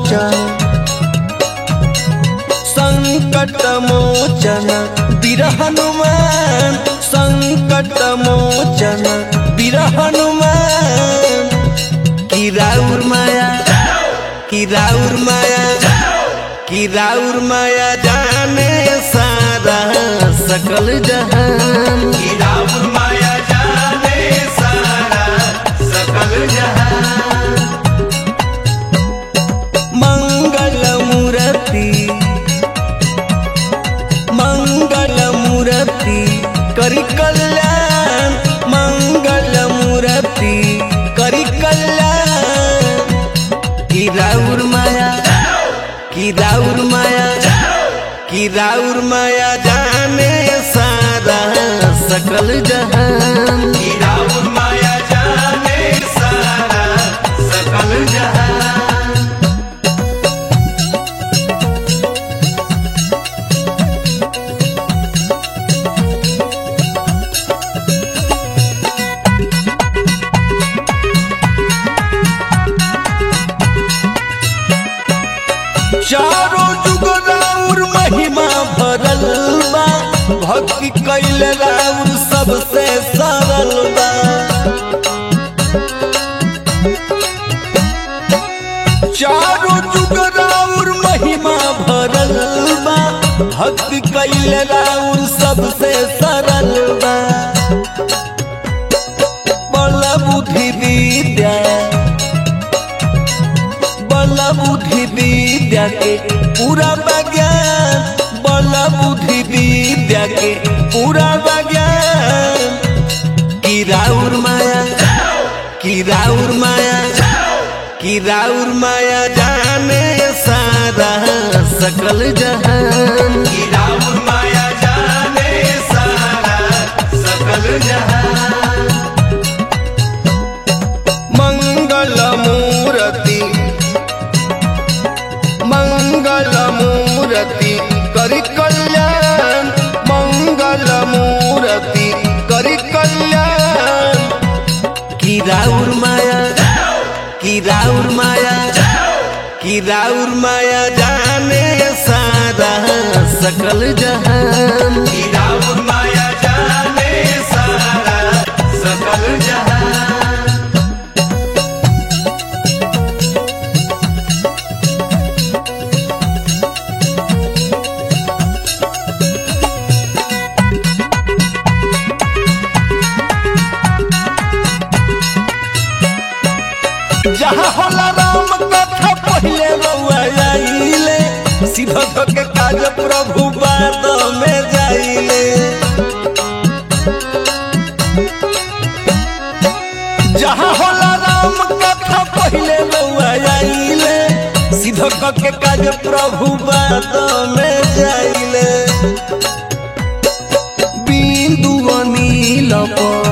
मोचन संकट मोचन वीर हनुमान संकट मोचन वीर हनुमान की राउर माया की राउर माया की राउर माया जाने सारा सकल जहान की राउर माया जाने सारा सकल जहान मंगल मूर्ति मंगल मूर्ति करी कल्याण मंगल मूर्ति करी कल्याण की राउर माया की राउर माया की राउर माया जाने सारा सकल जहान की राउर माया जाने सारा सकल जहान चारों जुग राउर महिमा भरल बा भक्ति कैल राउर सबसे सरल बा चारों जुग राउर महिमा भरल बा भक्ति कैल राउर सबसे सरल बा बल बुद्धि विद्या बल बुद्धि विद्या के पूरा विज्ञान बल बुद्धि विद्या के पूरा विज्ञान की राउर माया की राउर माया की राउर माया जाने सारा सकल जहान की राउर माया जाने सारा सकल जहान मंगल मूर्ति मंगल मूर्ति करी कल्याण मंगल मूर्ति करी कल्याण की राउर माया की राउर माया की राउर माया जाने सारा सकल जहान की राउर माया जाने सारा सकल जहान जहाँ होला राम कथा पहले रउआ आइले सीधा के काज प्रभु बाद में जाइले जहाँ होला राम कथा पहले रउआ आइले सीधा के काज प्रभु बाद में जाइले बिंदु अनिल पर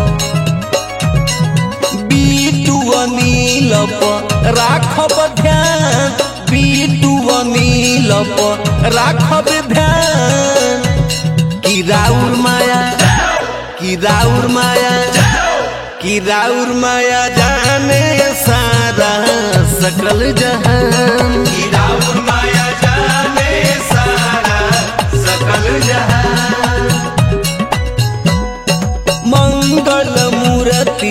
बीटू अनिल पर राखब ध्यान बीटू अनिल पर राखब ध्यान की राउर माया की राउर माया की राउर माया जाने सारा सकल जहान की राउर माया जाने सारा सकल जहान मंगल मूर्ति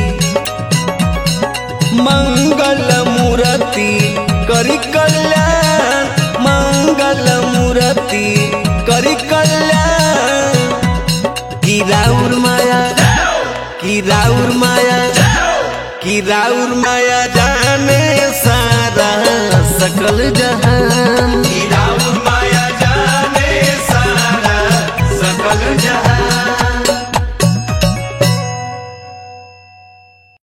मंगल मूर्ति करी कल्याण मंगल मूर्ति करी कल्याण की राउर माया की राउर माया की राउर माया जाने सारा सकल जहान की राउर